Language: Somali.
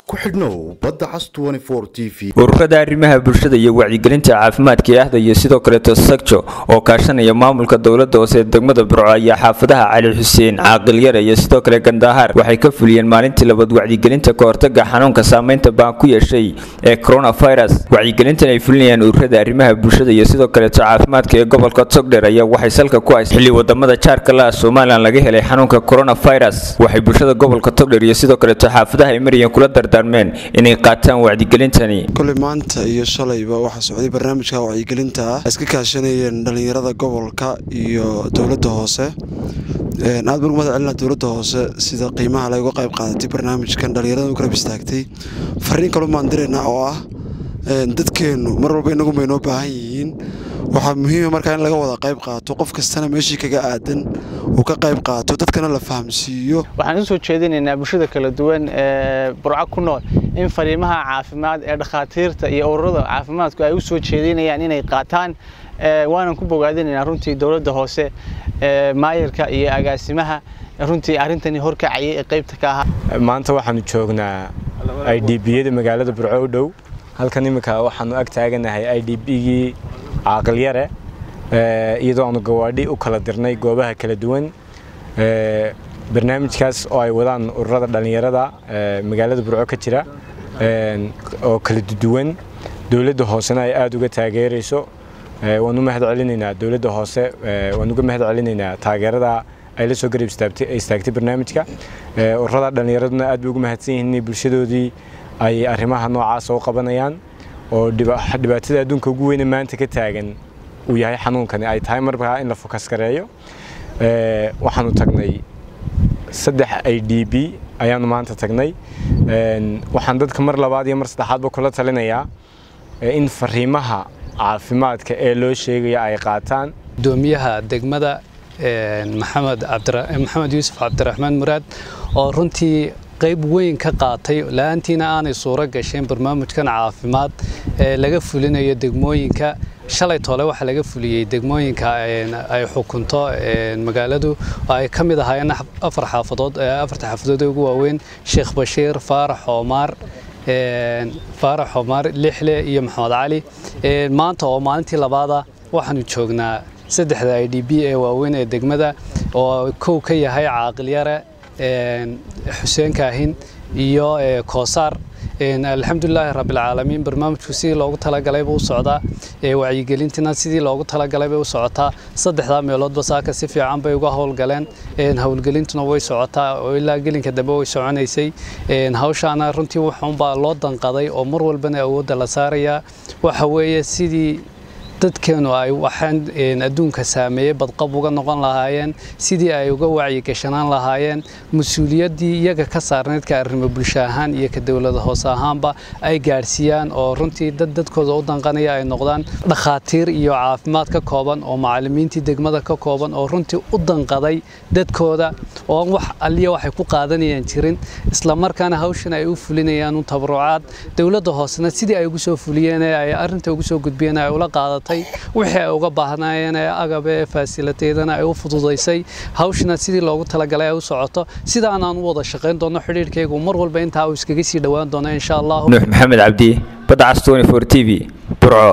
ku xidhnow badda cas t v ururada arrimaha bulshada iyo wacyigelinta caafimaadka ee ahda iyo sidoo kaleeto sagjo oo kaashanaya maamulka dowlada hoose ee degmada burco ayaa xaafadaha cali xuseen caaqil-yare iyo sidoo kale gandahaar waxay ka fuliyeen maalintii labaad wacyigelinta kahortaga xanuunka saameynta baan ku yeeshay ee coronavirus wacyigelintan ay fulinayaan ururada arrimaha bulshada iyo sidoo kaleeto caafimaadka ee gobolka togdheer ayaa waxay salka ku haysay xilli wadamada jaarka la somalilan laga helay xanuunka coronavirus waxay bulshada gobolka togdheer iyo sidoo kaleeto xaafadaha ay marayeen kula dardaarmeen inay qaataan wacyigelintani koley maanta iyo shalayba waxaa socday barnaamijka wacyigelinta ah iska kaashanayeen dhallinyarada gobolka iyo dowladda hoose aad baan umahad celina dowladda hoose sida qiimaha layga qayb qaadatay barnaamijkan dhallinyarada u garab istaagtay fariin kaloo maan diraynaa oo ah dadkeennu mar walba inagu maynoo baahan yihiin waxaa muhiima markaa in laga wada qayb qaato qof kastana meeshii kaga aadan uu ka qayb qaato dadkana la fahamsiiyo waxaan usoo jeedinaynaa bulshada kala duwan ee burco ku nool in fariimaha caafimaad ee dhakhaatiirta iyo ururada caafimaadku ay u soo jeedinayaan inay qaataan waanan ku bogaadinaynaa runtii dowladda hoose maayirka iyo agaasimaha runtii arrintani horkacayay ee qaybta ka ahaa maanta waxaanu joognaa i d biyada magaalada burco u dhow halkan iminka waxaanu ag taaganahay i d bgii caaqil-yare iyadoo aanu gawaadhi u kala dirnay goobaha kala duwan barnaamijkaas oo ay wadaan ururada dhallinyarada magaalada burco ka jira oo kala duwan dowladda hoosena ay aada uga taageerayso waan u mahad celinaynaa dowladda hoose waan uga mahad celinaynaa taageerada ay la soo garab istaagtay barnaamijka ururada dhallinyaraduna aad bay ugu mahadsan yihiin inay bulshadoodii ay arrimaha noocaasa u qabanayaan oo dhibaatada adduunka ugu weyne maanta ka taagan uu yahay xanuunkani ay tahay markaa in la fokas gareeyo waxaanu tagnay saddex i d b ayaanu maanta tagnay waxaan dadka mar labaad iyo mar saddexaadba kula talinayaa in fariimaha caafimaadka ee loo sheegaya ay qaataan gudoomiyaha degmada maxamed maxamed yuusuf cabdiraxmaan muraad oo runtii qayb weyn ka qaatay la-aantiina aanay suuro gasheen barnaamijkan caafimaad ee laga fulinayo degmooyinka shalay toole waxaa laga fuliyey degmooyinka ay xukunto magaaladu ay ka mid ahaayeen afar xaafadood afarta xaafadood ee ugu waaweyn sheekh bashiir faarax oomaar faarax oomaar lixle iyo maxamed cali maanta oo maalintii labaada waxaanu joognaa saddexda i d b ee waaweyn ee degmada oo kow ka yahay caaqilyare xuseen kaahin iyo koosaar alxamdulilaahi rabbilcaalamiin barnaamijku sidii loogu talagalayba u socdaa wacyigelintina sidii loogu talagalay bay u socotaa saddexdaa meeloodba saaka si fiican bay uga howlgaleen howlgelintuna way socotaa oo ilaa gelinka dambe way soconaysay hawshaana runtii wuxuunbaa loo danqaday oo mar walbana awoodda la saarayaa waxa weeye sidii dadkeenu ay waxaan adduunka saameeyey badqab uga noqon lahaayeen sidii ay uga wacyigashanaan lahaayeen mas-uuliyaddii iyaga ka saarnayd ka arrimo bulsho ahaan iyo ka dowlada hoose ahaanba ay gaadhsiiyaan oo runtii dad dadkooda u danqanaya ay noqdaan dhakhaatiir iyo caafimaad ka kooban oo macallimiintii degmada ka kooban oo runtii u danqaday dadkooda oo wax alliya waxay ku qaadanayaan jirin islamarkaana hawshan ay u fulinayaan un tabarucaad dowladda hoosena sidii ay ugu soo fuliyeen ee ay arrinta ugu soo gudbiyeen ay ula qaadatay wixii ay uga baahnaayeen ee agabe ee faasilateedana ay u fududaysay hawshina sidii loogu talagalay ay u socoto sidaan aan u wada shaqayn doono xidhiirhkaygu mar walba intaa uu iskaga sii dhowaan doono insha allah nuux maxamed cabdi badda cas t v burco